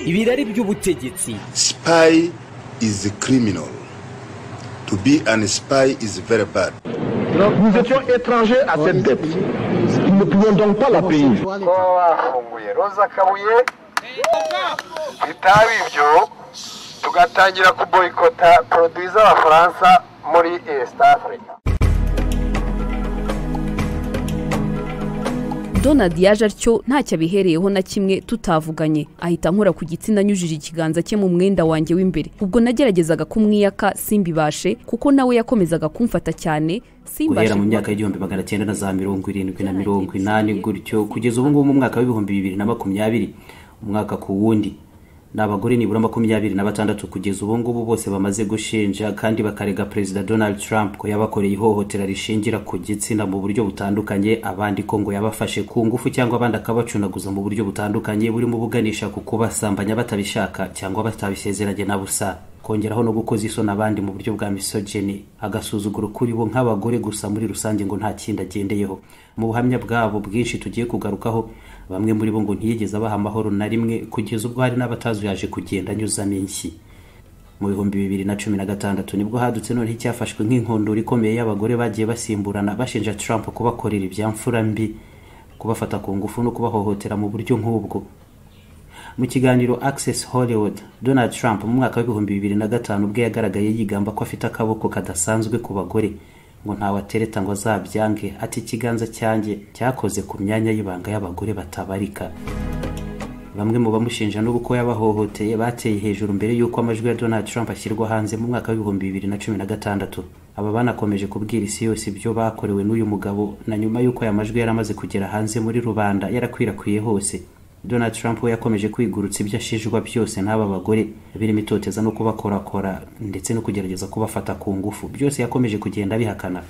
ibirari by'ubutegetsi Spy is a criminal. To be an spy is very bad. Nous étions étrangers à cette dette. Nous ne pouvions donc pas la payer. kuba bafunguye roza kabuye bitaba ibyo tugatangira kuboyikota poroduwi z'abafaransa muri east africa donald yaje atyo ntacyo abihereyeho na kimwe tutavuganye ahita nkora ku gitsina anyujije ikiganza cye mu mwenda wanjye w'imbere ubwo nageragezaga kumwiyaka simbibashe kuko nawe yakomezaga kumfata cyane simbashe guhera mu myaka y'igihumbi magana cyenda na za mirongo irindwi na mirongo inani gutyo kugeza ubu ngubu mu mwaka w'ibihumbi bibiri na makumyabiri umwaka ku wundi ni abagore nibura makumyabiri na batandatu kugeza ubu ngubu bose bamaze gushinja kandi bakarega perezida donald trump ko yabakoreye ihohotera rishingira ku gitsina mu buryo butandukanye abandi ko ngo yabafashe ku ngufu cyangwa abandi akabacunaguza mu buryo butandukanye burimo buganisha ku kubasambanya batabishaka cyangwa batabisezeranye na busa kongeraho no gukoza isoni abandi mu buryo bwa misogeni agasuzuguro kuri bo nk'abagore gusa muri rusange ngo nta kindi agendeyeho mu buhamya bwabo bwinshi tugiye kugarukaho bamwe muri bo ngo ntiyigeze abaha amahoro na rimwe kugeza ubwo hari n'abatazuyaje kugenda anyuzamo inshyi mu bihumbi bibiri na cumi na gatandatu nibwo hadutse noneho icyafashwe nk'inkondura ikomeye y'abagore bagiye basimburana bashinja Trump kubakorera ibyamfura mbi kubafata ku ngufu no kubahohotera mu buryo nk'ubwo mu kiganiro access hollywood donald trump mu mwaka w'ibihumbi bibiri na gatanu ubwo yagaragaye yigamba ko afite akaboko kadasanzwe ku bagore ngo ntawe atereta ngo azabyange ati ikiganza cyanjye cyakoze ku myanya y'ibanga y'abagore batabarika bamwe mu bamushinja n'ubu ko yabahohoteye bateye hejuru mbere y'uko amajwi ya donald trump ashyirwa hanze mu mwaka w'ibihumbi bibiri na cumi na gatandatu aba banakomeje kubwira isi yose ibyo bakorewe n'uyu mugabo na nyuma y'uko aya majwi yari amaze kugera hanze muri rubanda yarakwirakwiriye hose donald trump we yakomeje kwigurutsa ibyo ashinjwa byose n'aba bagore birimo itoteza no kubakorakora ndetse no kugerageza kubafata ku ngufu byose yakomeje kugenda abihakana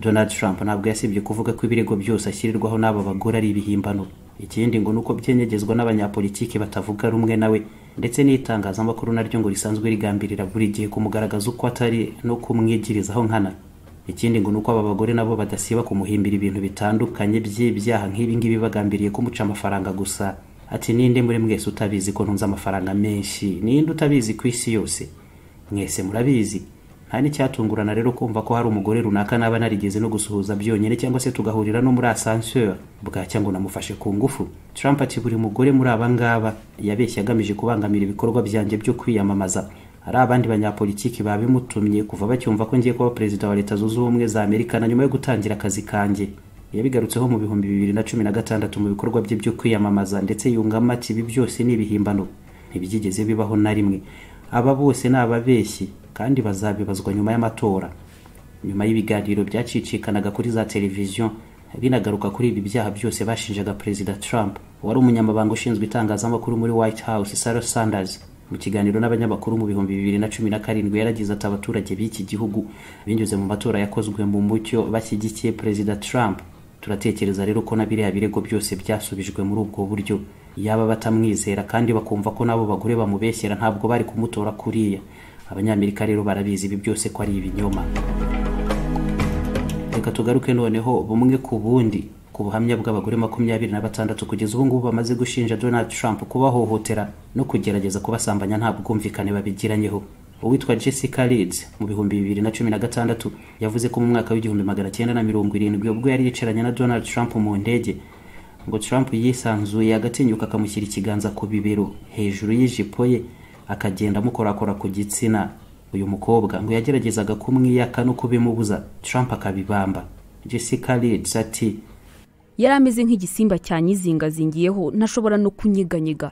donald trump ntabwo yasibye kuvuga ko ibirego byose ashyirirwaho n'aba bagore ari ibihimbano ikindi ngo ni uko byenyegezwa n'abanyapolitiki batavuga rumwe nawe ndetse n'itangazamakuru naryo ngo risanzwe rigambirira buri gihe kumugaragaza uko atari no kumwigirizaho nkana ikindi ngo ni uko aba bagore nabo badasiba kumuhimbira ibintu bitandukanye by'ibyaha nk'ibi ngibi bagambiriye kumuca amafaranga gusa ati ninde muri mwese utabizi ko ntunze amafaranga menshi ninde utabizi ku isi yose mwese murabizi nta n'icyatungurana rero kumva ko hari umugore runaka naba narigeze no gusuhuza byonyine cyangwa se tugahurira no muri asanseri bwacya ngo namufashe ku ngufu Trump ati buri mugore muri aba ngaba yabeshye agamije kubangamira ibikorwa byanjye byo kwiyamamaza hari abandi banyapolitiki babimutumye kuva bacyumva ko ngiye kuba perezida wa leta zunze ubumwe za amerika na nyuma yo gutangira akazi kanjye yabigarutseho mu bihumbi bibiri na cumi na gatandatu mu bikorwa bye byo kwiyamamaza ndetse yungamo ati ibi byose ni ibihimbano ntibyigeze bibaho na rimwe aba bose ni ababeshyi kandi bazabibazwa nyuma y'amatora nyuma y'ibiganiro byacicikanaga kuri za televiziyo binagaruka kuri ibi byaha byose bashinjaga perezida trump wari umunyamabanga ushinzwe itangazamakuru muri white house sarah sanders mu kiganiro n'abanyamakuru mu bihumbi bibiri na cumi na karindwi yaragize ati abaturage b'iki gihugu binyuze mu matora yakozwe mu mucyo bashyigikiye perezida trump turatekereza rero ko na biriya birego byose byasubijwe muri ubwo buryo yaba batamwizera kandi bakumva ko n'abo bagore bamubeshyera ntabwo bari kumutora kuriya abanyamerika rero barabizi ibi byose ko ari ibinyoma reka tugaruke noneho bumwe ku bundi ku buhamya bw'abagore makumyabiri na batandatu kugeza ubu ngubu bamaze gushinja donald trump kubahohotera no kugerageza kubasambanya nta bwumvikane babigiranyeho uwitwa jessica leeds mu bihumbi bibiri na cumi na gatandatu yavuze ko mu mwaka w'igihumbi magana cyenda na mirongo irindwi ubwo yari yicaranye na donald trump mu ndege ngo trump yisanzuye agatinyuka akamushyira ikiganza ku bibero hejuru y'ijipo ye akagenda amukorakora ku gitsina uyu mukobwa ngo yageragezaga kumwiyaka no kubimubuza trump akabibamba jessica leeds ati yari ameze nk'igisimba cyanyizingazingiyeho ntashobora no kunyeganyega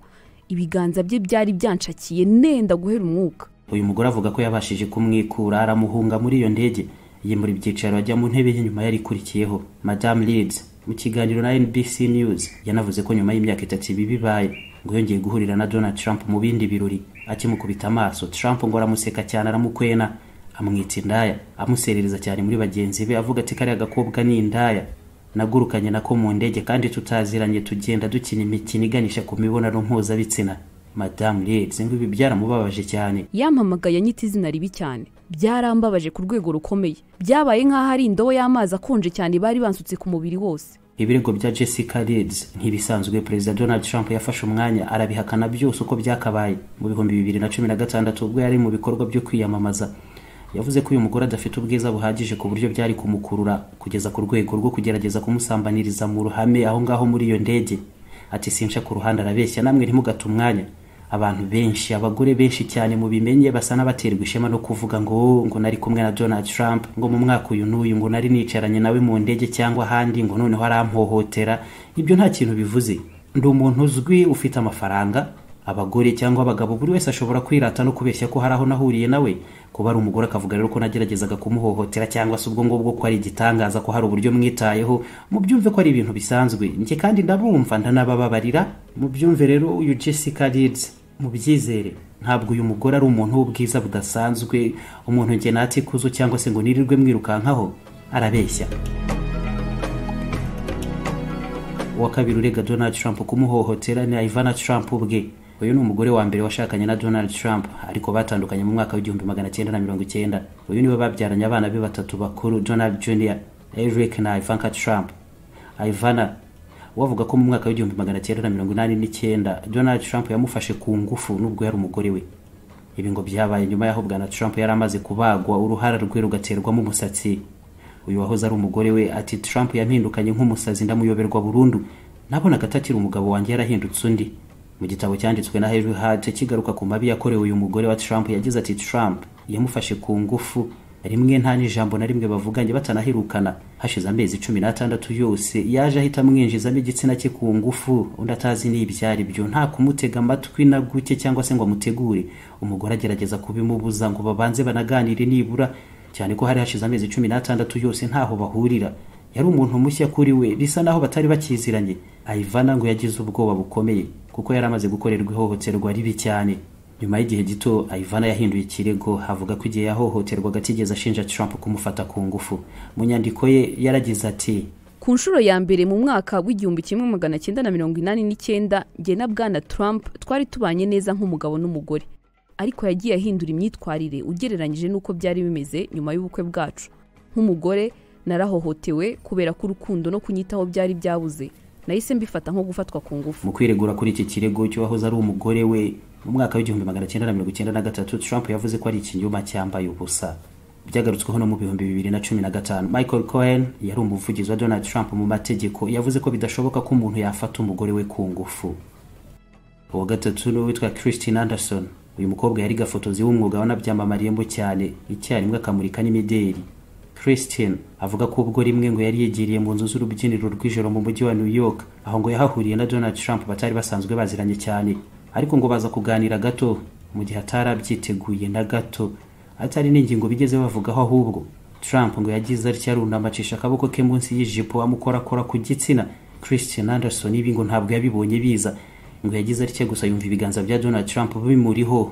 ibiganza bye byari byanshakiye nenda guhera umwuka uyu mugore avuga ko yabashije kumwikura aramuhunga muri iyo ndege yimura ibyicaro ajya mu ntebe y'inyuma yari ikurikiyeho madamu leeds mu kiganiro na nbc news yanavuze ko nyuma y'imyaka itatu ibi bibaye ngo yongeye guhurira na donald trump mu bindi birori akimukubita amaso trump ngo aramuseka cyane aramukwena amwita indaya amuserereza cyane muri bagenzi be avuga ati kariya gakobwa ni indaya nagurukanye nako mu ndege kandi tutaziranye tugenda dukina imikino iganisha ku mibonano mpuzabitsina madamu leeds ngo ibi byaramubabaje cyane yampamagaye anyita izina ribi cyane byarambabaje ku rwego rukomeye byabaye nk'aho ari indobo y'amazi akonje cyane bari bansutse ku mubiri wose ibirego bya jessica reeds ntibisanzwe perezida donald trump yafashe umwanya arabihakana byose uko byakabaye mu bihumbi bibiri na cumi na gatandatu ubwo yari mu bikorwa byo kwiyamamaza yavuze ko uyu mugore adafite ubwiza buhagije ku buryo byari kumukurura kugeza ku rwego rwo kugerageza kumusambaniriza mu ruhame aho ngaho muri iyo ndege ati sinsha ku ruhande arabeshya namwe ntimugate umwanya abantu benshi abagore benshi cyane mu bimenye basa n'abaterwa ishema no kuvuga ngo ngo nari kumwe na donald trump ngo mu mwaka uyu n'uyu ngo nari nicaranye nawe mu ndege cyangwa ahandi ngo noneho arampohotera ibyo nta kintu bivuze ndi umuntu uzwi ufite amafaranga abagore cyangwa abagabo buri wese ashobora kwirata no kubeshya ko hari aho nahuriye nawe kuba ari umugore akavuga rero ko nageragezaga kumuhohotera cyangwa se ubwo ngubwo ko ari igitangaza ko hari uburyo mwitayeho mubyumve ko ari ibintu bisanzwe njye kandi ndabumva ndanabababarira mubyumve rero uyu jessica reeds mubyizere ntabwo uyu mugore ari umuntu w'ubwiza budasanzwe umuntu njye nati kuzo cyangwa se ngo nirirwe mwirukankaho arabeshya uwa kabiri urega donald trump kumuhohotera ni ivana trump ubwe uyu ni umugore wa mbere washakanye na donald trump ariko batandukanye mu mwaka w'igihumbi magana cyenda na mirongo icyenda uyu niwe babyaranye abana be batatu bakuru donald junior eric na ivanka trump ivana wavuga ko mu mwaka w'igihumbi magana cyenda na mirongo inani n'icyenda donald trump yamufashe ku ngufu n'ubwo yari umugore we ibi ngo byabaye nyuma y'aho bwana trump yari amaze kubagwa uruhara rwe rugaterwamo umusatsi uyu wahoze ari umugore we ati trump yampindukanye nk'umusazi ndamuyoberwa burundu nabonaga atakiri umugabo wanjye yarahindutse undi mu gitabo cyanditswe na Henry Hart kigaruka ku mabi yakorewe uyu mugore wa Trump yagize ati Trump yamufashe ku ngufu rimwe nta n'ijambo na rimwe bavuganye batanaherukana hashize amezi cumi n'atandatu yose yaje ahita amwinjizamo igitsina cye ku ngufu undi atazi n'ibyari byo nta kumutega amatwi na guke cyangwa se ngo amutegure umugore agerageza kubimubuza ngo babanze banaganire nibura cyane ko hari hashize amezi cumi n'atandatu yose ntaho bahurira yari umuntu mushya kuri we bisa naho batari bakiziranye ayivana ngo yagize ubwoba bukomeye kuko yari amaze gukorerwa ihohoterwa ribi cyane nyuma y'igihe gito ayivana yahinduye ikirego havuga ko igihe yahohoterwaga atigeze ashinja trump kumufata ku ngufu mu nyandiko ye yaragize ati ku nshuro ya mbere mu mwaka w'igihumbi kimwe magana cyenda na mirongo inani n'icyenda njye na bwana trump twari tubanye neza nk'umugabo n'umugore ariko yagiye ahindura imyitwarire ugereranyije n'uko byari bimeze nyuma y'ubukwe bwacu nk'umugore narahohotewe kubera ko urukundo no kunyitaho byari byabuze nahise mbifata nko gufatwa ku ngufu mu kwiregura kuri iki kirego cy'uwahoze ari umugore we mu mwaka w'igihumbi magana cyenda na mirongo icyenda na gatatu trump yavuze ko ari ikinyoma cyambaye ubusa byagarutsweho no mu bihumbi bibiri na cumi na gatanu michael cohen yari umuvugizi wa donald trump mu mategeko yavuze ko bidashoboka ko umuntu yafata umugore we ku ngufu uwa gatatu ni uwitwa christine anderson uyu mukobwa yari gafotozi w'umwuga wanabyamamariyemo cyane icyarimwe akamurika n'imideli christine avuga ko ubwo rimwe ngo yari yegeriye mu nzu z'urubyiniro rw'ijoro mu mujyi wa new york aho ngo yahahuriye na donald trump batari basanzwe baziranye cyane ariko ngo baza kuganira gato mu gihe atarabyiteguye na gato atari n'ingingo bigeze bavugaho ahubwo trump ngo yagize atya arunamucisha akaboko ke munsi y'ijipo amukorakora ku gitsina christine anderson ibi ngo ntabwo yabibonye biza ngo yagize atya gusa yumva ibiganza bya donald trump bimuriho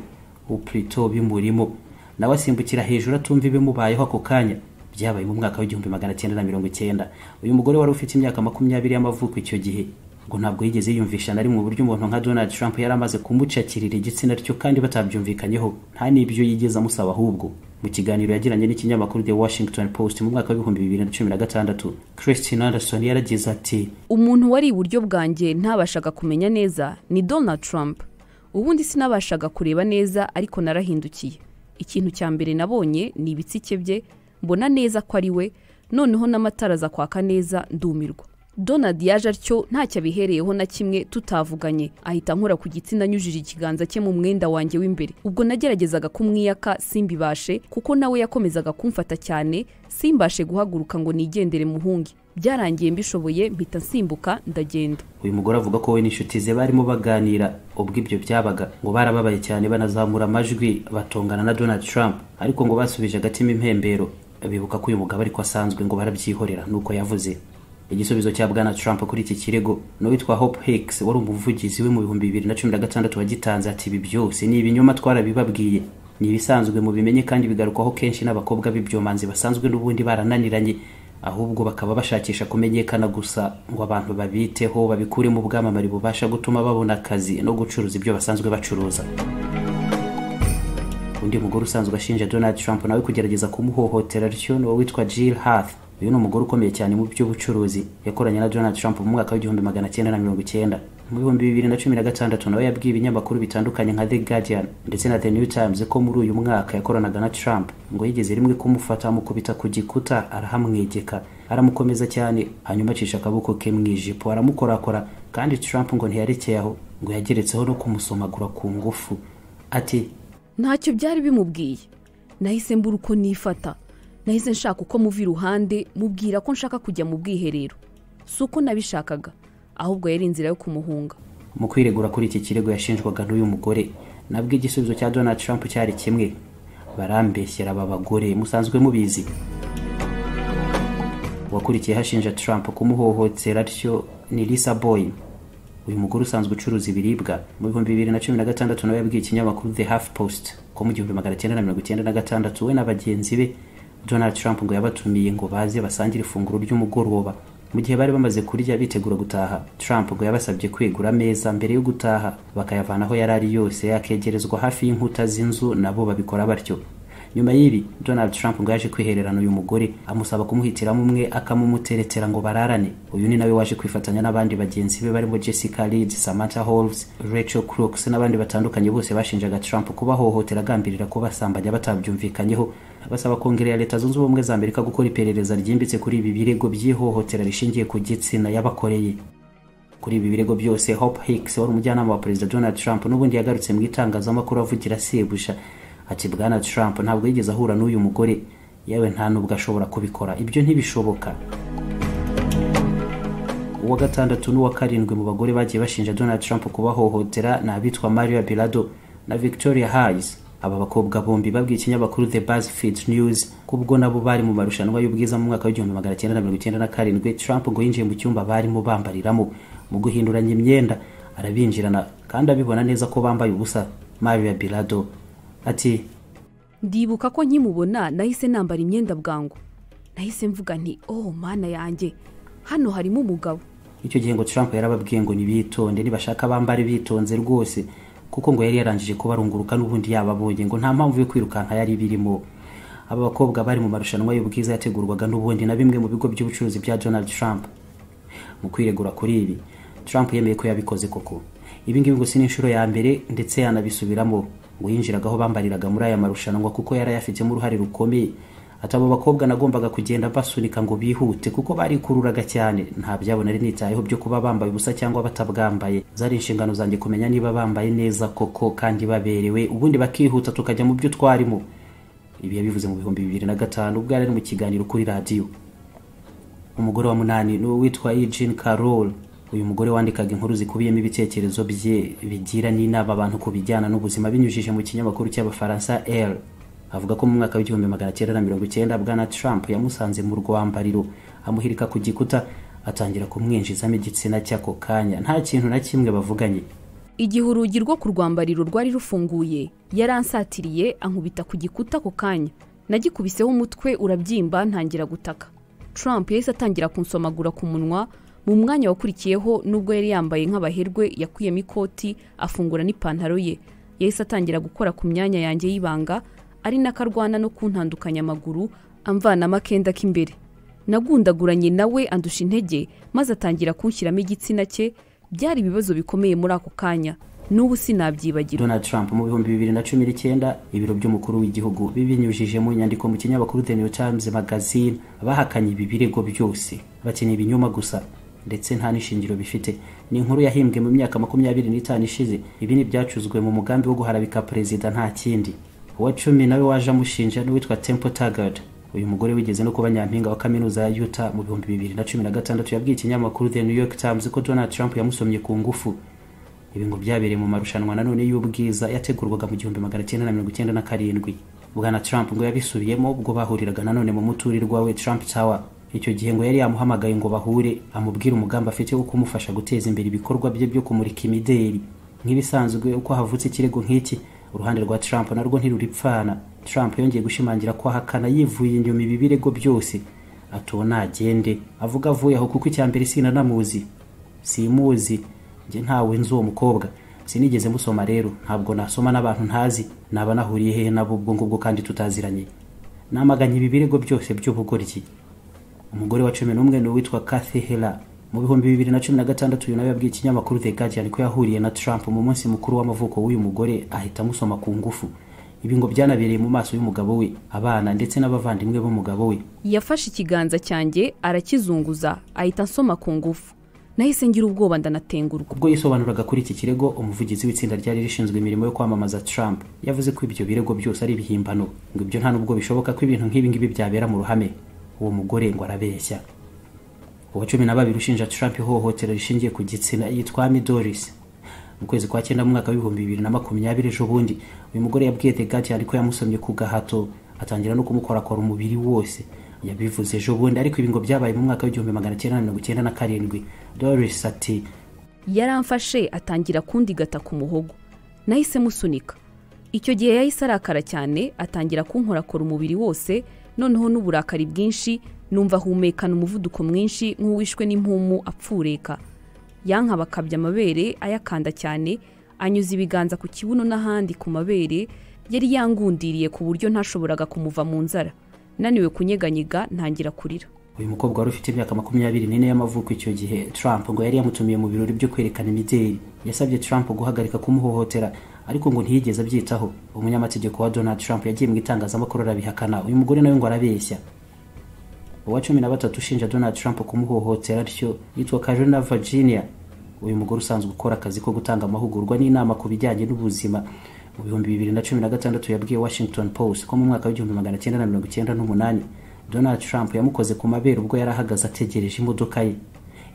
uprito bimurimo nawe asimbukira hejuru atumva ibimubayeho ako kanya byabaye mu mwaka w'igihumbi magana cyenda na mirongo icyenda uyu mugore wari ufite imyaka makumyabiri y'amavuko icyo gihe ngo ntabwo yigeze yiyumvisha na rimwe uburyo umuntu nka donald trump yari amaze kumucakirira igitsina ryo kandi batabyumvikanyeho nta n'ibyo yigeze amusaba ahubwo mu kiganiro yagiranye n'ikinyamakuru the washington post mu mwaka w'ibihumbi bibiri na cumi na gatandatu christine anderson yaragize ati umuntu wari iburyo bwanjye ntabashaga kumenya neza ni donald trump ubundi sinabashaga kureba neza ariko narahindukiye ikintu cya mbere nabonye ni ibitsike bye mbona neza ko ari we noneho n'amatara aza kwaka neza ndumirwa donald yaje atyo ntacyo abihereyeho na kimwe tutavuganye ahita ankora ku gitsina anyujije ikiganza cye mu mwenda wanjye w'imbere ubwo nageragezaga kumwiyaka simbibashe kuko nawe yakomezaga kumfata cyane simbashe guhaguruka ngo nigendere muhunge byarangiye mbishoboye mpita nsimbuka ndagenda uyu mugore avuga ko we n'inshuti ze barimo baganira ubwo ibyo byabaga ngo barababaye cyane banazamura amajwi batongana na donald trump ariko ngo basubije agatima impembero bibuka ko uyu mugabo ariko asanzwe ngo barabyihorera nuko yavuze igisubizo cya bwana trump kuri iki kirego n'uwitwa hope hicks wari umuvugizi we mu bihumbi bibiri na cumi na gatandatu wagitanze ati ibi byose ni ibinyoma twarabibabwiye ni ibisanzwe mu bimenye kandi bigarukwaho kenshi n'abakobwa b'ibyomanzi basanzwe n'ubundi barananiranye ahubwo bakaba bashakisha kumenyekana gusa ngo abantu babiteho babikuremo ubwamamare bubasha gutuma babona akazi no gucuruza ibyo basanzwe bacuruza undi mugore usanzwe ashinja donald trump nawe kugerageza kumuhohotera atyo ni uwitwa jill hath uyu ni umugore ukomeye cyane mu by'ubucuruzi yakoranye na donald trump mu mwaka w'igihumbi magana cyenda na mirongo icyenda mu bihumbi bibiri na cumi na gatandatu nawe yabwiye ibinyamakuru bitandukanye nka the guardian ndetse na the new times ko muri uyu mwaka yakoranaga na trump ngo yigeze rimwe kumufata amukubita ku gikuta arahamwegeka aramukomeza cyane hanyuma acisha akaboko ke mu ijipo aramukorakora kandi trump ngo ntiyarekeye aho ngo yageretseho no kumusomagura ku ngufu ati ntacyo byari bimubwiye nahise mbura uko nifata nahise nshaka uko muva iruhande mubwira ko nshaka kujya mu bwiherero si uko nabishakaga ahubwo yari inzira yo kumuhunga mu kwiregura kuri iki kirego yashinjwaga n'uyu mugore nabwo igisubizo cya donald trump cyari kimwe barambeshyera aba bagore musanzwe mubizi uwakurikiyeho ashinja trump kumuhohotera atyo ni lisa boy uyu mugore usanzwe ucuruza ibiribwa mu bihumbi bibiri na cumi na gatandatu nawe yabwiye ikinyamakuru the half post ko mu gihumbi magana cyenda na mirongo icyenda na gatandatu we na bagenzi be donald trump ngo yabatumiye ngo baze basangire ifunguro ry'umugoroba mu gihe bari bamaze kurya bitegura gutaha trump ngo yabasabye kwegura ameza mbere yo gutaha bakayavana aho yari ari yose akegerezwa hafi y'inkuta z'inzu nabo babikora batyo nyuma y'ibi donald trump ngo yaje kwihererana uyu mugore amusaba kumuhitiramo umwe akamumuteretera ngo bararane uyu ni nawe waje kwifatanya n'abandi bagenzi be barimo jessica reed samantha holves rachel crooks n'abandi batandukanye bose bashinjaga trump kubahohotera agambirira kubasambanya batabyumvikanyeho basaba kongere ya leta zunze ubumwe za amerika gukora iperereza ryimbitse kuri ibi birego by'ihohotera rishingiye ku gitsina yabakoreye kuri ibi birego byose hope hicks wari umujyanama wa perezida donald trump n'ubundi yagarutse mu itangazamakuru avugira sebuja ati bwana trump ntabwo yigeze ahura n'uyu mugore yewe nta nubwo ashobora kubikora ibyo ntibishoboka uwa gatandatu n'uwa karindwi mu bagore bagiye bashinja donald trump kubahohotera ni abitwa maria birado na victoria hayes aba bakobwa bombi babwiye ikinyamakuru the buzzfeed news ko ubwo nabo bari mu marushanwa y'ubwiza mu mwaka w'igihumbi magana cyenda na mirongo icyenda na karindwi trump ngo yinjiye mu cyumba barimo bambariramo mu guhinduranya imyenda arabinjirana kandi abibona neza ko bambaye ubusa maria birado ati ndibuka ko nkimubona nahise nambara imyenda bwangu nahise mvuga nti oh mana yanjye hano harimo umugabo icyo gihe ngo trump yarababwiye ngo nibitonde nibashaka bambare bitonze rwose kuko ngo yari yarangije kubarunguruka n'ubundi yababonye ngo nta mpamvu yo kwirukanka yari birimo aba bakobwa bari mu marushanwa y'ubwiza yategurwaga n'ubundi na bimwe mu bigo by'ubucuruzi bya donald trump mu kwiregura kuri ibi trump yemeye ko yabikoze koko ibi ngibi ngo si n'inshuro ya mbere ndetse yanabisubiramo ngo yinjiraga aho bambariraga muri aya marushanwa kuko yari ayafitemo uruhare rukomeye ati abo bakobwa nagombaga kugenda basunika ngo bihute kuko barikururaga cyane nta byabo nari nitayeho byo kuba bambaye ubusa cyangwa batabwambaye zari inshingano zanjye kumenya niba bambaye neza koko kandi baberewe ubundi bakihuta tukajya mu byo twarimo ibi yabivuze mu bihumbi bibiri na gatanu ubwo yari ari mu kiganiro kuri radiyo umugore wa munani ni uwitwa Eugene Carroll uyu mugore wandikaga inkuru zikubiyemo ibitekerezo bye bigira n'inama abantu ku bijyana n'ubuzima binyujije mu kinyamakuru cy'abafaransa r avuga ko mu mwaka w'igihumbi magana cyenda na mirongo icyenda bwana trump yamusanze mu rwambariro amuhirika ku gikuta atangira kumwinjizamo igitsina cy'ako kanya nta kintu na kimwe bavuganye igihe urugi rwo ku rwambariro rwari rufunguye yaransatiriye ankubita ku gikuta ako kanya nagikubiseho umutwe urabyimba ntangira gutaka trump yahise atangira kunsomagura ku munwa mu mwanya wakurikiyeho nubwo yari yambaye nk'abaherwe yakuyemo ikoti afungura n'ipantaro ye yahise atangira gukora ku myanya yanjye y'ibanga ari nako arwana no kuntandukanya amaguru amvanamo akenda k'imbere nagundaguranye nawe andusha intege maze atangira kunshyiramo igitsina cye byari ibibazo bikomeye muri ako kanya n'ubu sinabyibagirwa donald trump mu bihumbi bibiri na cumi n'icyenda ibiro by'umukuru w'igihugu bibinyujije mu nyandiko mu kinyamakuru the new times magazine bahakanye ibi birego byose bakeneye ibinyoma gusa ndetse nta n'ishingiro bifite ni inkuru yahimbwe mu myaka makumyabiri n'itanu ishize ibi ni ibyacuzwe mu mugambi wo guharabika perezida nta kindi uwa cumi nawe waje amushinja n'uwitwa temple tagad uyu mugore wigeze no kuba nyampinga wa kaminuza ya yuta mu bihumbi bibiri na cumi na gatandatu yabwiye ikinyamakuru the new york times ko donald trump yamusomye ku ngufu ibi ngo byabereye mu marushanwa nanone y'ubwiza yategurwaga mu gihumbi magana cyenda na mirongo icyenda na karindwi bwana trump ngo yabisubiyemo ubwo bahuriraga nanone mu muturirwa we trump tower icyo gihe ngo yari yamuhamagaye ngo bahure amubwire umugambi afite wo kumufasha guteza imbere ibikorwa bye byo kumurika imideli nk'ibisanzwe uko havutse ikirego nk'iki uruhande rwa trump narwo ntiruripfana trump yongeye gushimangira ko ahakana yivuye inyuma ibi birego byose atuwo nagende avuga avuye aho kuko icya mbere sinanamuzi simuzi njye ntawe nzi uwo mukobwa sinigeze musoma rero ntabwo nasoma n'abantu ntazi naba nahuriye hehe nabo ubwo ngubwo kandi tutaziranye namaganye ibi birego byose by'ubugoryi umugore wa cumi n'umwe ni uwitwa Kathy Hela mu bihumbi bibiri na cumi na gatandatu uyu nawe yabwiye ikinyamakuru The Guardian ko yahuriye na Trump mu munsi mukuru w'amavuko w'uyu mugore ahita amusoma ku ngufu ibi ngo byanabereye mu maso y'umugabo we abana ndetse n'abavandimwe b'umugabo we yafashe ikiganza cyanjye arakizunguza ahita ansoma ku ngufu nahise ngira ubwoba ndanatengurwa ubwo yisobanuraga kuri iki kirego umuvugizi w'itsinda ryari rishinzwe imirimo yo kwamamaza Trump yavuze ko ibyo birego byose ari ibihimbano ngo ibyo nta nubwo bishoboka ko ibintu nk'ibi ngibi byabera mu ruhame uwo mugore ngo arabeshya uwa cumi na babiri ushinja Trump ihohotera rishingiye ku gitsina yitwa Amy Doris mu kwezi kwa cyenda mu mwaka w'ibihumbi bibiri na makumyabiri ejo bundi uyu mugore yabwiye The Guardian ko yamusomye ku gahato atangira no kumukorakora umubiri wose yabivuze ejo bundi ariko ibi ngo byabaye mu mwaka w'igihumbi magana cyenda na mirongo icyenda na karindwi Doris ati yaramfashe atangira kundigata ku muhogo nahise musunika icyo gihe yahise arakara cyane atangira kunkorakora umubiri wose noneho n'uburakari bwinshi numva ahumekana umuvuduko mwinshi nk'uwishwe n'impumu apfureka yankaba akabya amabere ayakanda cyane anyuza ibiganza ku kibuno n'ahandi ku mabere yari yangundiriye ku buryo ntashoboraga kumuva mu nzara naniwe kunyeganyega ntangira kurira uyu mukobwa wari ufite imyaka makumyabiri n'ine y'amavuko icyo gihe Trump ngo yari yamutumiye mu birori byo kwerekana imideli yasabye Trump guhagarika kumuhohotera ariko ngo ntiyigeze abyitaho umunyamategeko wa Donald Trump yagiye mu itangazamakuru arabihakana uyu mugore nawe ngo arabeshya uwa cumi na batatu ushinja Donald Trump kumuhohotera atyo yitwa Karina Virginia uyu mugore usanzwe ukora akazi ko gutanga amahugurwa n'inama ku bijyanye n'ubuzima mu bihumbi bibiri na cumi na gatandatu yabwiye Washington Post ko mu mwaka w'igihumbi magana cyenda na mirongo icyenda n'umunani Donald Trump yamukoze ku mabere ubwo yari ahagaze ategereje imodoka ye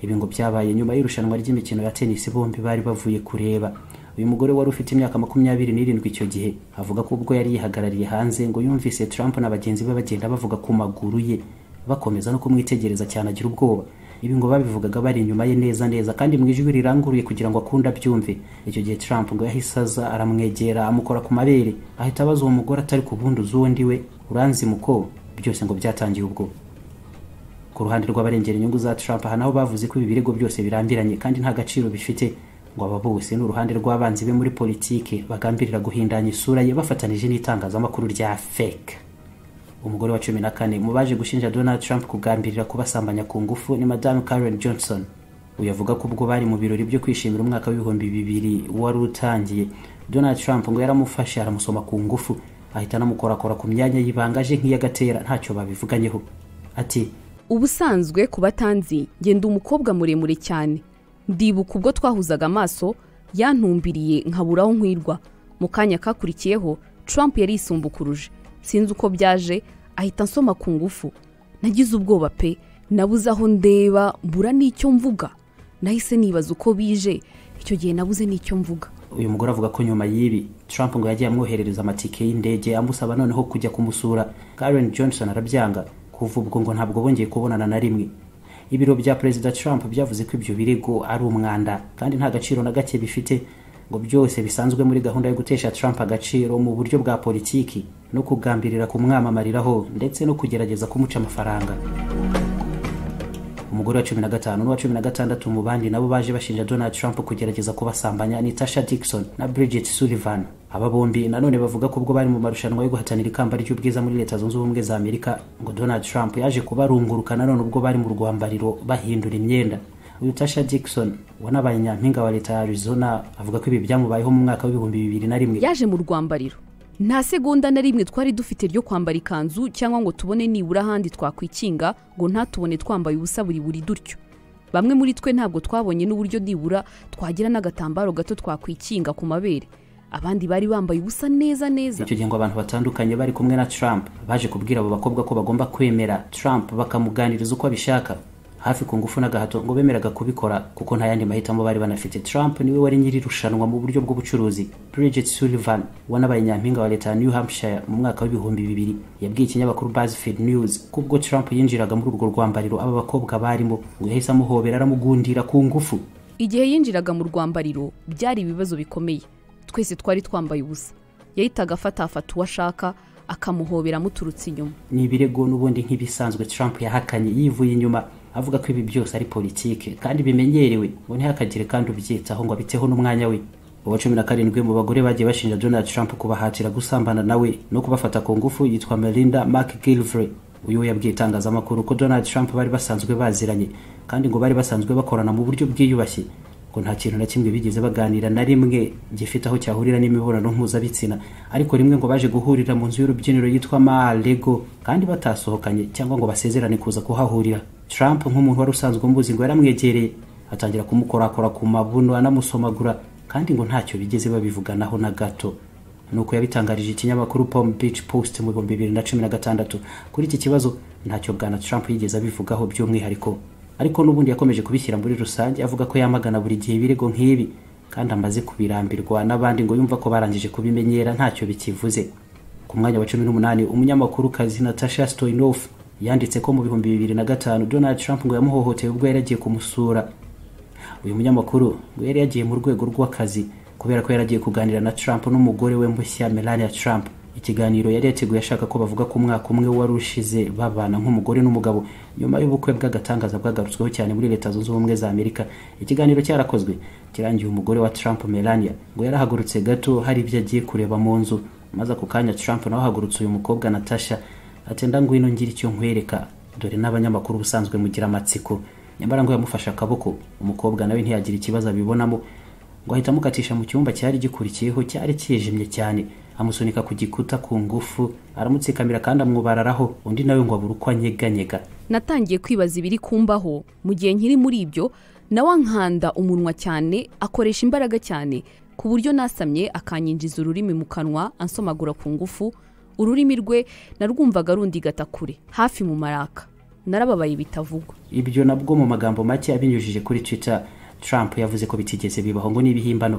ibi ngo byabaye nyuma y'irushanwa ry'imikino ya tennis bombi bari bavuye kureba uyu mugore wari ufite imyaka makumyabiri n'irindwi icyo gihe avuga ko ubwo yari yihagarariye hanze ngo yumvise Trump na bagenzi be bagenda bavuga ku maguru ye bakomeza no kumwitegereza cyane agira ubwoba ibi ngo babivugaga bari inyuma ye neza neza kandi mu ijwi riranguruye kugira ngo akunde abyumve icyo gihe Trump ngo yahise aza aramwegera amukora ku mabere ahita abaza uwo mugore atari ku bundi uzi uwo ndiwe uranzi muko byose ngo byatangiye ubwo ku ruhande rw'abarengera inyungu za Trump aha naho bavuze ko ibi birego byose birambiranye kandi nta gaciro bifite ngo aba bose ni uruhande rw'abanzi be muri politike bagambirira guhindanya isura ye bafatanije n'itangazamakuru rya fake umugore wa cumi na kane mu baje gushinja donald trump kugambirira kubasambanya ku ngufu ni madamu karen johnson uyu avuga ko ubwo bari mu birori byo kwishimira umwaka w'ibihumbi bibiri wari utangiye donald trump ngo yaramufashe aramusoma ku ngufu ahita anamukorakora ku myanya y'ibanga aje nk'iyagatera ntacyo babivuganyeho ati ubusanzwe ku batanzi ngenda umukobwa muremure cyane ndibuka ubwo twahuzaga amaso yantumbiriye nkabura aho nkwirwa mu kanya kakurikiyeho trump yari yisumbukuruje sinzi uko byaje ahita ansoma ku ngufu nagize ubwoba pe nabuze aho ndeba mbura n'icyo mvuga nahise nibaza uko bije icyo gihe nabuze n'icyo mvuga uyu mugore avuga ko nyuma y'ibi Trump ngo yagiye amwoherereza amatike y'indege amusaba noneho kujya kumusura Karen Johnson arabyanga kuva ubwo ngo ntabwo bongeye kubonana na rimwe ibiro bya perezida Trump byavuze ko ibyo birego ari umwanda kandi nta gaciro na gake bifite ngo byose bisanzwe muri gahunda yo gutesha Trump agaciro mu buryo bwa politiki no kugambirira kumwamamariraho ndetse no kugerageza kumuca amafaranga umugore wa cumi na gatanu n'uwa cumi na gatandatu mu bandi nabo baje bashinja Donald Trump kugerageza kubasambanya ni Tasha Dixon na Bridget Sullivan aba bombi nanone bavuga ko ubwo bari mu marushanwa yo guhatanira ikamba ry'ubwiza muri leta zunze ubumwe za Amerika ngo Donald Trump yaje kubarunguruka nanone ubwo bari mu rwambariro bahindura imyenda uyu Tasha Dixon wanabaye nyampinga wa leta ya Arizona avuga ko ibi byamubayeho mu mwaka w'ibihumbi bibiri na rimwe yaje mu rwambariro nta segonda na rimwe twari dufite ryo kwambara ikanzu cyangwa ngo tubone nibura ahandi twakwikinga ngo ntatubone twambaye ubusa buri buri dutyo bamwe muri twe ntabwo twabonye n'uburyo nibura twagira n'agatambaro gato twakwikinga ku mabere abandi bari bambaye ubusa neza neza icyo gihe ngo abantu batandukanye bari kumwe na Trump baje kubwira abo bakobwa ko bagomba kwemera Trump bakamuganiriza uko abishaka hafi ku ngufu n'agahato ngo bemeraga kubikora kuko nta yandi mahitamo bari banafite Trump niwe wari nyiri irushanwa mu buryo bw'ubucuruzi Bridget Sullivan wanabaye nyampinga wa leta ya New Hampshire mu mwaka w'ibihumbi bibiri yabwiye ikinyamakuru BuzzFeed News ko ubwo Trump yinjiraga muri urwo rwambariro aba bakobwa barimo ngo yahise amuhobera aramugundira ku ngufu igihe yinjiraga mu rwambariro byari ibibazo bikomeye twese twari twambaye ubusa yahitaga afatafata uwo ashaka akamuhobera amuturutse inyuma ni ibirego n'ubundi nk'ibisanzwe Trump yahakanye yivuye inyuma avuga ko ibi byose ari politike kandi bimenyerewe ngo ntihakagire kandi ubyitaho ngo abiteho n'umwanya we uwa cumi na karindwi mu bagore bagiye bashinja donald trump kubahatira gusambana nawe no kubafata ku ngufu yitwa melinda mark gilvry uyu we yabwiye itangazamakuru ko donald trump bari basanzwe baziranye kandi ngo bari basanzwe bakorana mu buryo bwiyubashye ngo nta kintu na kimwe bigeze baganira na rimwe gifite aho cyahurira n'imibonano mpuzabitsina ariko rimwe ngo baje guhurira mu nzu y'urubyiniro yitwa maalego kandi batasohokanye cyangwa ngo basezerane kuza kuhahurira trump nk'umuntu wari usanzwe umuzi ngo yaramwegereye atangira kumukorakora ku mabuno anamusomagura kandi ngo ntacyo bigeze babivuganaho na gato nuko yabitangarije ikinyamakuru pom beach post mu bihumbi bibiri na cumi na gatandatu kuri iki kibazo ntacyo bwana trump yigeze abivugaho by'umwihariko ariko n'ubundi yakomeje kubishyira muri rusange avuga ko yamagana buri gihe ibirego nk'ibi kandi amaze kubirambirwa n'abandi ngo yumva ko barangije kubimenyera ntacyo bikivuze ku mwanya wa cumi n'umunani umunyamakuru kazi natasha stoinov yanditse ko mu bihumbi bibiri na gatanu donald trump ngo yamuhohoteye ubwo yari agiye kumusura uyu munyamakuru ngo yari yagiye mu rwego rw'akazi kubera ko yaragiye kuganira na Trump n'umugore we mushya Melania Trump ikiganiro yari yateguye ashaka ko bavuga ku mwaka umwe wari ushize babana nk'umugore n'umugabo nyuma y'ubukwe bw'agatangaza bwagarutsweho cyane muri leta zunze ubumwe za amerika ikiganiro cyarakozwe kirangiye umugore wa Trump Melania ngo yarahagurutse gato hari ibyo agiye kureba mu nzu maze ako kanya Trump nawe ahagurutse uyu mukobwa Natasha atenda ngwino ngire icyo nkwereka dore n'abanyamakuru ubusanzwe mugira amatsiko nyamara ngo yamufashe akaboko umukobwa nawe ntiyagira ikibazo abibonamo ngo ahita amukatisha mu cyumba cyari gikurikiyeho cyari cyijimye cyane amusunika ku gikuta ku ngufu aramutsikamira kandi amwubararaho undi nawe ngo abure uko anyeganyega natangiye kwibaza ibiri kumbaho mu gihe nkiri muri ibyo nawe ankanda umunwa cyane akoresha imbaraga cyane ku buryo nasamye akanyinjiza ururimi mu kanwa ansomagura ku ngufu ururimi rwe narwumvaga rundi gatakure hafi mu maraka narababaye bitavugwa ibyo nabwo mu magambo make abinyujije kuri twitter Trump yavuze ko bitigeze bibaho ngo n'ibihimbano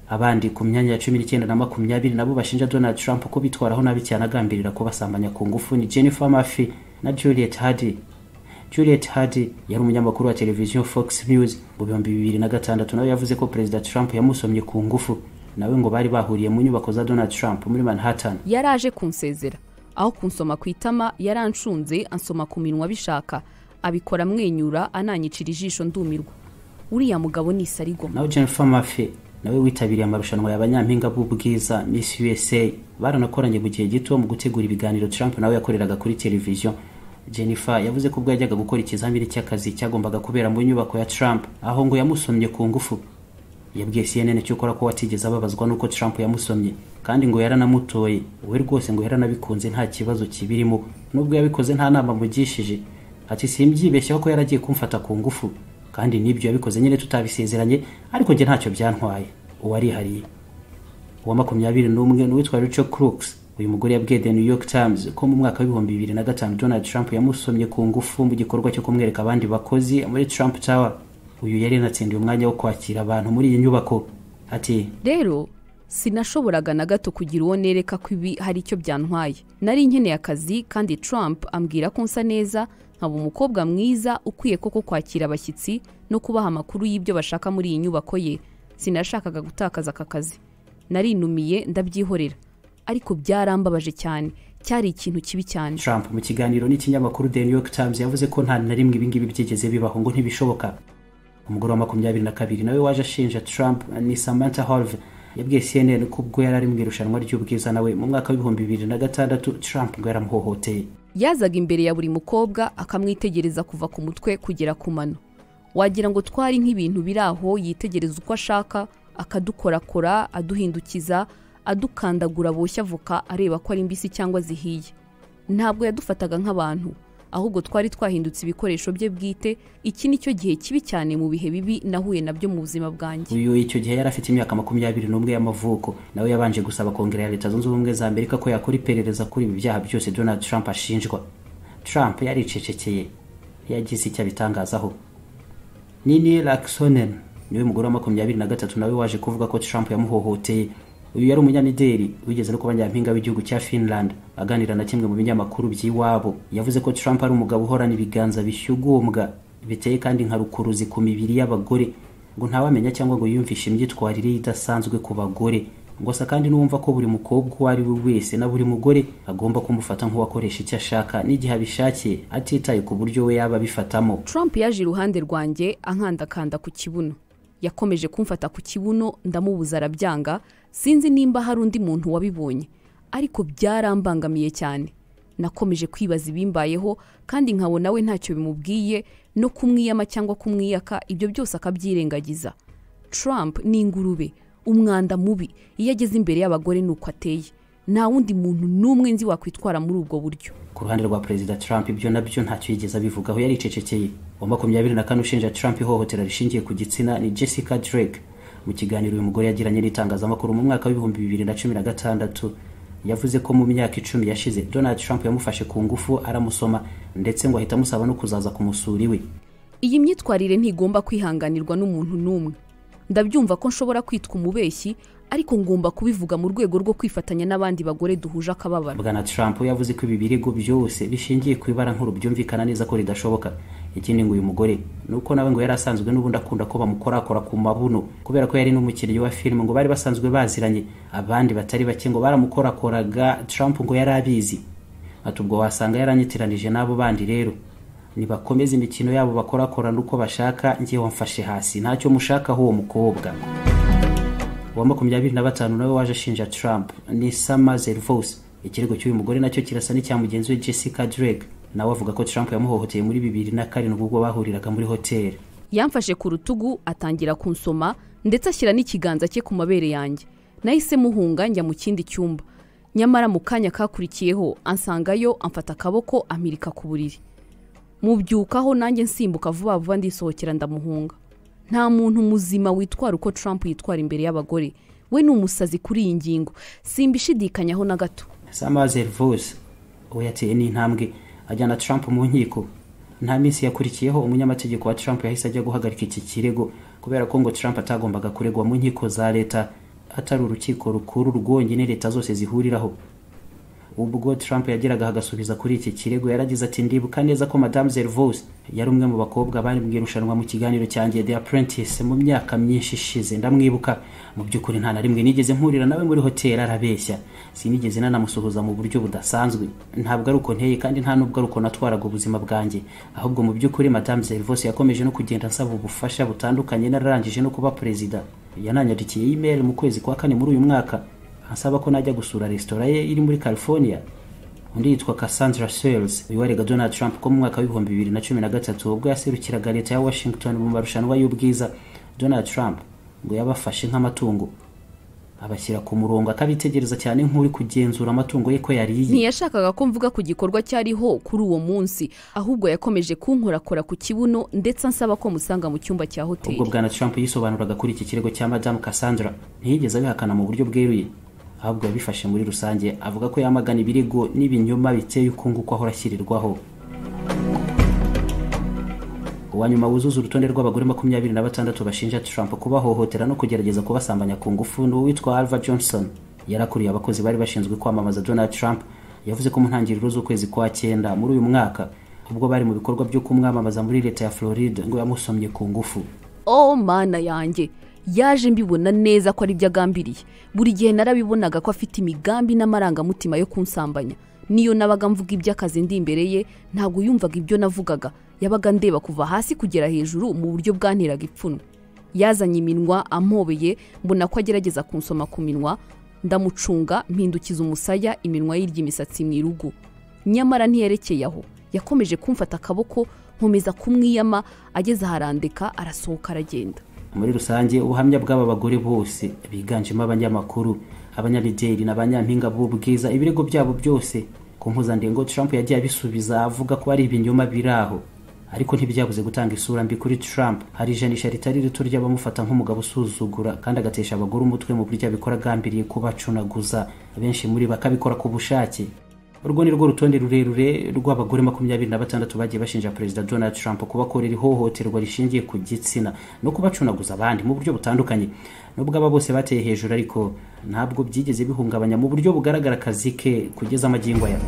abandi ku myanya ya cumi n'icyenda na makumyabiri nabo bashinja Donald Trump ko bitwaraho nabi cyane agambirira kubasambanya ku ngufu ni Jennifer Murphy na Juliet Hardy Juliet Hardy yari umunyamakuru wa televiziyo Fox News mu bihumbi bibiri na gatandatu nawe yavuze ko perezida Trump yamusomye ku ngufu nawe ngo bari bahuriye mu nyubako za Donald Trump muri Manhattan yari aje kunsezera aho kunsoma ku itama yaranshunze ansoma ku minwa bishaka abikora amwenyura ananyicira ijisho ndumirwa uriya mugabo ni isarigo nawe jennifer mafi nawe witabiriye amarushanwa y'abanyampinga b'ubwiza miss usa baranakoranye mu gihe gito mu gutegura ibiganiro trump nawe yakoreraga kuri televiziyo jennifer yavuze ko ubwo yajyaga gukora ikizamini cy'akazi cyagombaga kubera mu nyubako ya trump aho ngo yamusomye ku ngufu yabwiye cnn cyokora ko watigeze ababazwa n'uko trump yamusomye kandi ngo yaranamutoye we rwose ngo yaranabikunze nta kibazo kibirimo nubwo yabikoze nta nama amugishije ati simbyibeshyaho ko yaragiye kumfata ku ngufu kandi n'ibyo yabikoze nyine tutabisezeranye ariko njye ntacyo byantwaye uwo arihariye uwa makumyabiri n'umwe n'uwitwa rico crooks uyu mugore yabwiye the new york times ko mu mwaka w'ibihumbi bibiri na gatanu donald trump yamusomye ku ngufu mu gikorwa cyo kumwereka abandi bakozi muri trump tower uyu yari yanatsindiye umwanya wo kwakira abantu muri iyi nyubako ati rero sinashoboraga na gato kugira uwo nereka ko ibi hari icyo byantwaye nari nkeneye akazi kandi trump ambwira ko nsa neza nkaba umukobwa mwiza ukwiye koko kwakira abashyitsi no kubaha amakuru y'ibyo bashaka muri iyi nyubako ye sinashakaga gutakaza aka kazi narinumiye ndabyihorera ariko byarambabaje cyane cyari ikintu kibi cyane trump mu kiganiro n'ikinyamakuru the new york times yavuze ko nta na rimwe ibingibi byigeze bibaho ngo ntibishoboka umugore wa makumyabiri na kabiri nawe waje ashinja trump ni samantha harvey yabwiye cnn ko ubwo yari ari mu irushanwa ry'ubwiza nawe mu mwaka w'ibihumbi bibiri na gatandatu trump ngo yaramuhohoteye yazaga imbere ya buri mukobwa akamwitegereza kuva ku mutwe kugera ku mano wagira ngo twari nk'ibintu biri aho yitegereza uko ashaka akadukorakora aduhindukiza adukandagura boshya avoka areba ko ari mbisi cyangwa zihiye ntabwo yadufataga nk'abantu ahubwo twari twahindutse ibikoresho bye bwite iki ni cyo gihe kibi cyane mu bihe bibi nahuye nabyo mu buzima bwanjye uyu icyo gihe yari afite imyaka makumyabiri n'umwe y'amavuko nawe yabanje gusaba kongere ya leta zunze ubumwe za amerika ko yakora iperereza kuri ibi byaha byose donald trump ashinjwa trump yaricecekeye yagize icyo abitangazaho nini laxonen niwe mugore wa makumyabiri na gatatu nawe waje kuvuga ko trump yamuhohoteye uyu yari umunyamideli wigeze no kuba nyampinga w'igihugu cya finland aganira na kimwe mu binyamakuru by'iwabo yavuze ko trump ari umugabo uhorana ibiganza bishyugumbwa biteye kandi nka rukuruzi ku mibiri y'abagore ngo ntawamenya cyangwa ngo yiyumvishe imyitwarire ye idasanzwe ku bagore ngo asa kandi n'uwumva ko buri mukobwa uwo ari we wese na buri mugore agomba kumufata nk'uwakoresha icyo ashaka n'igihe abishakiye atitaye ku buryo we yaba abifatamo trump yaje iruhande rwanjye ankandakanda ku kibuno yakomeje kumfata ku kibuno ndamubuza arabyanga sinzi nimba hari undi muntu wabibonye ariko byarambangamiye cyane nakomeje kwibaza ibimbayeho kandi nkabona we ntacyo bimubwiye no kumwiyama cyangwa kumwiyaka ibyo byose akabyirengagiza Trump ni ingurube umwanda mubi iyo ageze imbere y'abagore ni uko ateye nta wundi muntu n'umwe nzi wakwitwara muri ubwo buryo ku ruhande rwa perezida trump ibyo nabyo ntacyo yigeze abivugaho yaricecekeye uwa makumyabiri na kane ushinja trump ihohotera rishingiye ku gitsina ni jessica drake mu kiganiro uyu mugore yagiranye n'itangazamakuru mu mwaka w'ibihumbi bibiri na cumi na gatandatu yavuze ko mu myaka icumi yashize donald trump yamufashe ku ngufu aramusoma ndetse ngo ahita amusaba no kuzaza ku musura iwe iyi myitwarire ntigomba kwihanganirwa n'umuntu n'umwe ndabyumva ko nshobora kwitwa umubeshyi ariko ngomba kubivuga mu rwego rwo kwifatanya n'abandi bagore duhuje akababaro bwana trump yavuze ko ibi birego byose bishingiye ku ibara nkuru byumvikana neza ko ridashoboka ikindi ngo uyu mugore ni uko nawe ngo yari asanzwe n'ubundi akunda ko bamukorakora ku mabuno kubera ko yari n'umukinnyi wa filime ngo bari basanzwe baziranye abandi batari bake ngo baramukorakoraga trump ngo yari abizi ati ubwo wasanga yaranyitiranije n'abo bandi rero nibakomeze imikino yabo bakorakorana uko bashaka ngewe mfashe hasi ntacyo mushakaho uwo mukobwa uwa makumyabiri na batanu nawe waje ashinja trump ni sama zervos ikirego cy'uyu mugore nacyo kirasa n'icya mugenzi we jessica drake nawe avuga ko trump yamuhohoteye muri bibiri na karindwi ubwo bahuriraga muri hoteli yamfashe ku rutugu atangira kunsoma ndetse ashyira n'ikiganza cye ku mabere yanjye nahise muhunga njya mu kindi cyumba nyamara mu kanya kakurikiyeho ansangayo amfata akaboko ampirika ku buriri mubyukaho nanjye nsimbuka vuba vuba ndisohokera ndamuhunga nta muntu muzima witwara uko Trump yitwara imbere y'abagore we ni umusazi kuri iyi ngingo simbishidikanyaho na gato samazel vos uwo yateye n'intambwe ajyana trump mu nkiko nta minsi yakurikiyeho umunyamategeko wa trump yahise ajya guhagarika iki kirego kubera ko ngo trump atagombaga kuregwa mu nkiko za leta atari urukiko rukuru rwonyine leta zose zihuriraho ubwo trump yageraga agasubiza kuri iki kirego yaragize ati ndibuka neza ko madame zervos yari umwe mu bakobwa bari mu irushanwa mu kiganiro cyanjye the apprentice mu myaka myinshi ishize ndamwibuka mu by'ukuri nta na rimwe nigeze mpurira nawe muri hoteli arabeshya sinigeze nanamusuhuza mu buryo budasanzwe ntabwo ari uko nteye kandi nta n'ubwo ari uko natwaraga ubuzima bwanjye ahubwo mu by'ukuri madame zervos yakomeje no kugenda asaba ubufasha butandukanye nararangije no kuba perezida yananyandikiye email mu kwezi kwa kane muri uyu mwaka asaba ko najya gusura resitora ye iri muri california undi yitwa cassandra sales wiwarega donald trump ko mu mwaka w'ibihumbi bibiri na cumi na gatatu ubwo yaserukiraga leta ya washington mu marushanwa y'ubwiza donald trump ngo yabafashe nk'amatungo abashyira ku murongo akabitegereza cyane nk'uri kugenzura amatungo ye ko yariye ntiyashakaga ko mvuga ku gikorwa cyariho kuri uwo munsi ahubwo yakomeje kunkorakora ku kibuno ndetse ansaba ko musanga mu cyumba cya hoteli ubwo bwana trump yisobanuraga kuri iki kirego cya madamu cassandra ntiyigeze abihakana mu buryo bweruye ahubwo yabifashe muri rusange avuga ko yamagana ibirego n'ibinyoma biteye ukungu ko ahora ashyirirwaho uwa nyuma wuzuza urutonde rw'abagore makumyabiri na batandatu bashinja trump kubahohotera no kugerageza kubasambanya ku ngufu ni uwitwa alva johnson yarakuriye abakozi bari bashinzwe kwamamaza donald trump yavuze ko mu ntangiriro z'ukwezi kwa cyenda muri uyu mwaka ubwo bari mu bikorwa byo kumwamamaza muri leta ya floride ngo yamusomye ku ngufu oh mana yanjye yaje mbibona neza ko ari byo agambiriye buri gihe narabibonaga ko afite imigambi n'amarangamutima yo kunsambanya niyo nabaga mvuga iby'akazi ndi imbere ye ntabwo yumvaga ibyo navugaga yabaga ndeba kuva hasi kugera hejuru mu buryo bwanteraga ipfunwe yazanye iminwa ampobeye mbona ko agerageza kunsoma ku minwa ndamucunga mpindukiza umusaya iminwa y'irya imisatsi mu irugu nyamara ntiyerekeye aho yakomeje kumfata akaboko nkomeza kumwiyama ageze aharandika arasohoka aragenda muri rusange ubuhamya bw'aba bagore bose biganjemo abanyamakuru abanyamideli n'abanyampinga b'ubwiza ibirego byabo byose ku mpuzandengo trump yagiye abisubiza avuga ko ari ibinyoma biri aho ariko ntibyabuze gutanga isura mbi kuri trump hari ijanisha ritari rito ry'abamufata nk'umugabo usuzugura kandi agatesha abagore umutwe mu buryo abikora agambiriye kubacunaguza benshi muri bakabikora ku bushake urwo ni rwo rutonde rurerure rw'abagore makumyabiri na batandatu bagiye bashinja perezida donald trump kubakorera ihohoterwa rishingiye ku gitsina no kubacunaguza abandi mu buryo butandukanye nubwo aba bose bateye hejuru ariko ntabwo byigeze bihungabanya mu buryo bugaragara akazi ke kugeza amagingo aya